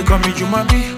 call me Jumabi.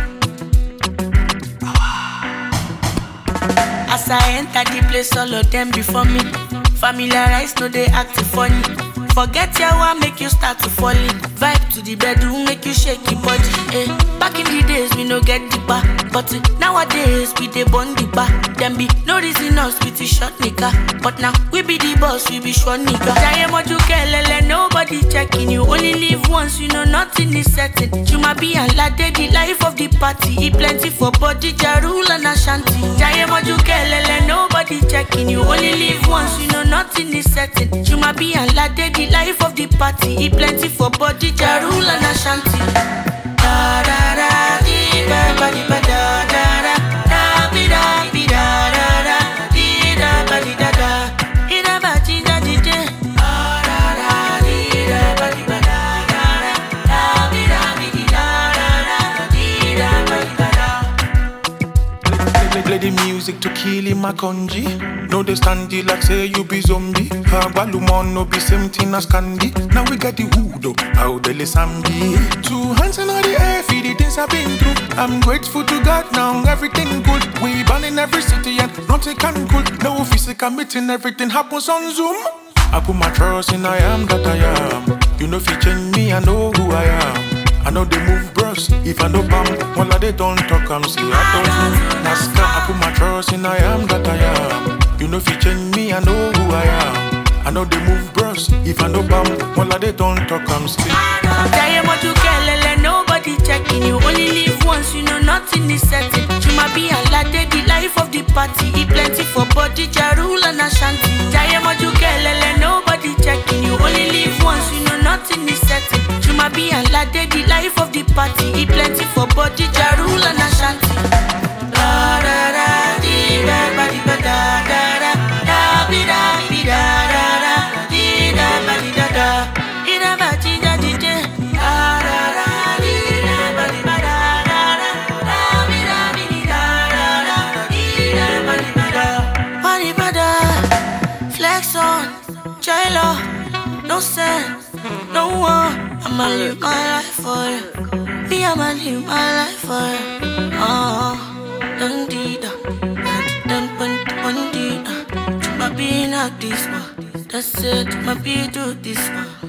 As I enter the place, all of them before me. Familiarize, no they act funny. Forget your one, make you start to fall in. Vibe to the bedroom, make you shake your body. Eh. Back in the days, we no get the bar. But eh, nowadays, we dey burn the bar. Them be no reason us with the short nigga. But now, we be the boss, we be short nigga. Jaye moju kelele, nobody checking you. Only live once, you know nothing is certain. Juma be and lade, the life of the party. Eat plenty for body, jarul and ashanti. Jaye moju kelele, nobody checking you. Only live once, you know nothing is certain. Juma be and lade, the life of the party. Eat plenty for body, jarul and ashanti. Da da da, di ba ba di ba da da da. Da bi da bi da da da. Di da ba di da da. Di da ba di da di di. Da da da, di da ba di ba da da da. Da bi da bi di da da da. Di da ba di ba da. Play, play, play the music to kill him a conji. No, they stand you like say you be zombie. Balumon no be same thing as candy. Now we got the hood up, how the sambi. Two hands in the air, for the things I've been through. I'm grateful to God now, everything good. We born in every city and nothing can good. No physical meeting, everything happens on Zoom. I put my trust in I am that I am. You know if you change me, I know who I am. I know they move bros. If I know bam, all of they don't talk, I'm say I don't know. Nascar, I put my trust in I am that I am. You know if you change me, I know who I am. I know they move bros. If I know bam, all of they don't talk, I'm say. Jaye moju kelele, nobody checking you. Only live once, you know nothing is certain. Juma be alade, the life of the party. Eat plenty for body, jarul and ashanti. Jaye moju kelele, nobody checking you. Only live once, you know nothing is certain. Juma be alade, the life of the party. Eat plenty for body, jarul and ashanti. Da da da, di da ba di ba da da da. Da bi da bi da da da. Di da ba di da da. Di da ba di da di di. Da da da, di da ba di ba da da da. Da bi da bi di da da da. Di da ba di ba da. Ba di ba da. Flex on, J-Lo, no sense, no one. I'ma live my life for you. Me, I'ma live my life for you. Oh, dun dee da, dun dun dun dee da. I'ma be like this one. That's it, I'ma be do this one.